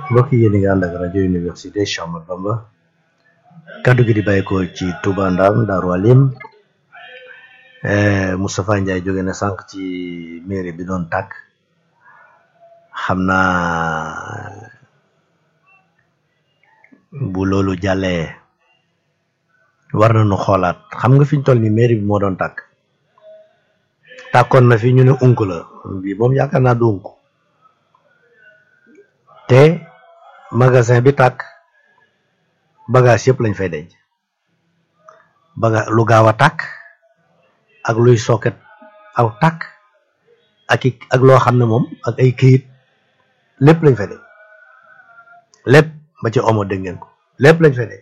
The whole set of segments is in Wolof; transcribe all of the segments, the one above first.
mbokk yi yéen a ngi ànd ak rajo université Cheikh Ahmadou Bamba kaddu gi di bàyyeekoo ci Touba Ndam Daaru Alim Moustapha Ndiaye jóge na sànq ci mairie bi doon tàkk xam naa bu loolu jàllee war nañu xoolaat xam nga fi ñu toll nii mairie bi moo doon tàkk tàkkoon na fi ñu ne unk la bi moom yaakaar naa du unk te magasin bi tàkk bagage yëpp lañ fay denc baga lu gaaw a tàkk ak luy soket aw tàkk ak i ak loo xam ne moom ak ay këyit lépp lañ fay denc lépp ba ci omo dégg ngeen ko lépp lañ fay denc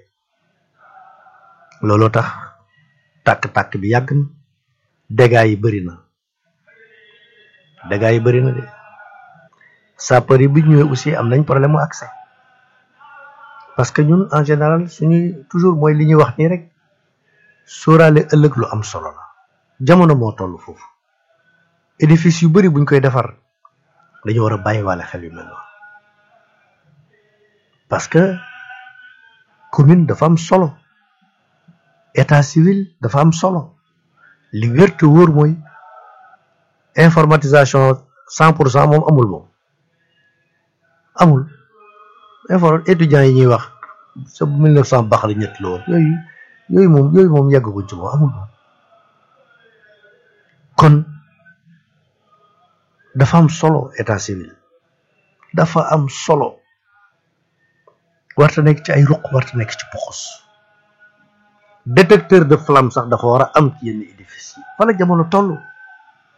loolu tax tàkk-tàkk bi yàgg na dégâts yi bëri na dégâts yi bëri na de sapeur yi bi ñëwee aussi am nañ problème mu accès parce que ñun en général suñuy toujours mooy li ñuy wax nii rek sóoraale ëllëg lu am solo la jamono moo toll foofu édifice yu bëri buñ koy defar dañu war a bàyyiwaale xel yu mel noonu parce que commune dafa am solo état civil dafa am solo li wér te wóor mooy informatisation cent pour cent moom amul moom amul inform étudiants yi ñuy wax sa mille neuf cent baax la ñett la woon yooyu yooyu moom yooyu moom yàggaguñ ci moom amul moom kon dafa am solo état civil dafa am solo warta nekk ci ay ruq warta nekk ci poxos détecteur de flamme sax dafa war a am ci yenn édifice yi fa la jamono toll